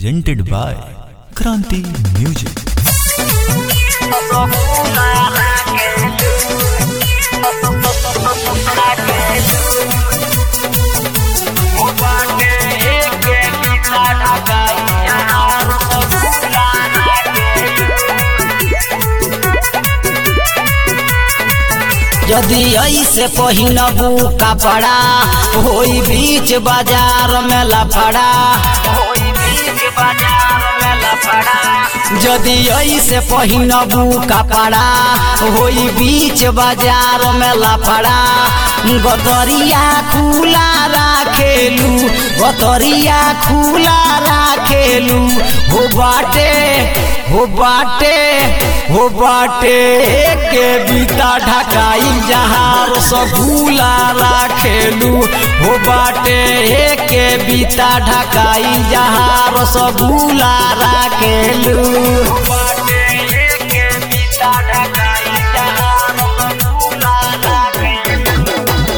presented by Kranti Music. यदि ऐसे पहिनबू कपड़ा होई बीच बाजार में लफड़ा यदि ऐसे पहिनबू कपड़ा होई बीच बाजार में लफड़ा गदरिया खुला राखेलू गदरिया खुला राखेलू हो बाटे हो बाटे हो बाटे के बीता ढकाई जहाँ रसगुल्ला राखेलू हो बाटे के बीता ढकाई जहाँ रसगुल्ला राखेलू हो बाटे के बीता ढकाई जहाँ रसगुल्ला राखेलू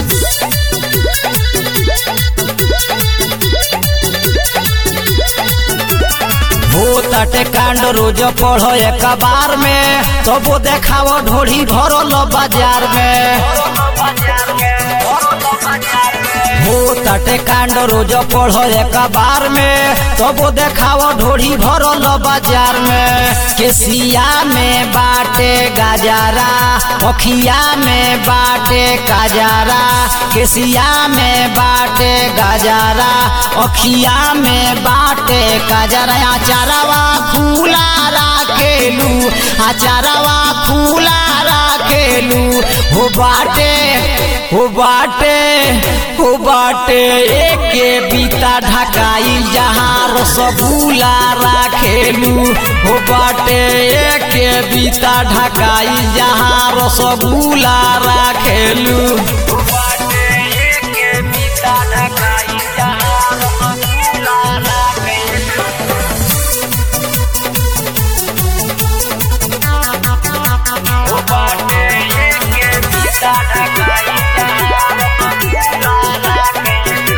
हो तटे कांड रोज पढ़ो एक बार में सबो देखाव ढोढ़ी भरल बाजार में हो तटे कांड रोज पढ़ो एक बार में सबो देखाव ढोढ़ी भरल बाजार में केसिया में बाटे गाजारा अखिया में बाटे काजारा केसिया में बाटे गाजारा अखिया में बाटे काजारा अचारवा खुला राखेलू अचारवा खुला राखेलू हो बाटे हो बाटे हो बाटे एके बीता ढकाई जहाँ रसगुल्ला राखेलू हो बाटे एके बीता ढकाई जहाँ रसगुल्ला राखेलू हो बाटे एके बीता ढकाई जहाँ रसगुल्ला राखेलू हो बाटे एके बीता ढकाई जहाँ रसगुल्ला राखेलू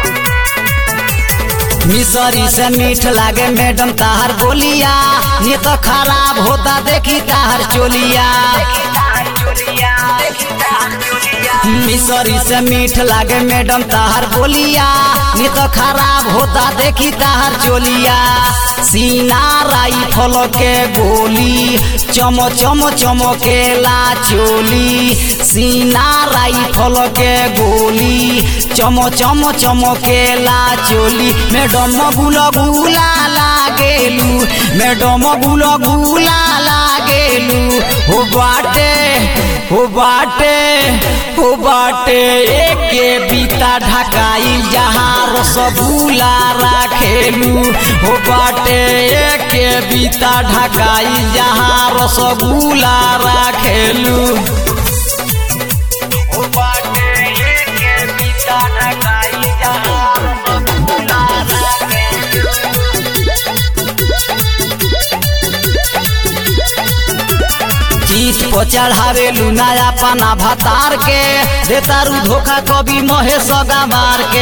मिसरी से मीठ लागे मैडम ताहर बोलिया ये तो खराब होता देखी ताहर चोलिया मिसरी से मीठ लागे मैडम ताहर बोलिया ये तो खराब होता देखी ताहर चोलिया सीना राइफल के गोली चम चम चमकेला चोली सीना राइफल के गोली चम चम चमकेला चोली मैडम गुल गुला लागेलू मैडम गुल गुला लागेलू हो बाटे हो बाटे हो बाटे एके बीता ढकाई जहाँ रसगुल्ला राखेलू हो बाटे एके बीता ढकाई जहाँ रसगुल्ला राखेलू हो बाटे एके बीता ढकाई जहाँ रसगुल्ला राखेलू जीत को चढ़ावे नया पना भतार के देतारू धोखा कभी महेश गमार के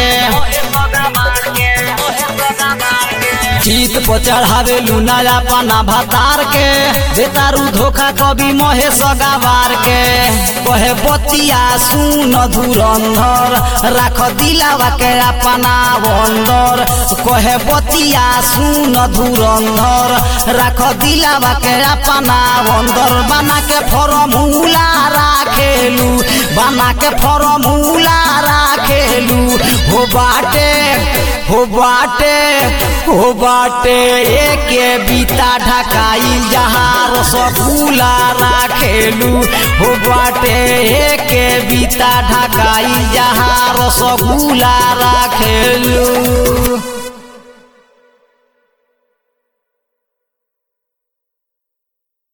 जीत को चढ़ावे नया पना भतार के देतारू धोखा कभी महेश गवार के कहे बतिया सुन धुरंधर राख दिलावा के अपना बंदर कहे बतिया सुन धुरंधर राख दिलावा के अपना बंदर बना के फॉर्मूला राखेलू बना के फॉर्मूला राखेलू हो बाटे हो बाटे हो बाटे एके बीता ढकाई जहाँ रसगुल्ला राखेलू हो बाटे एके बीता ढकाई जहाँ रसगुल्ला राखेलू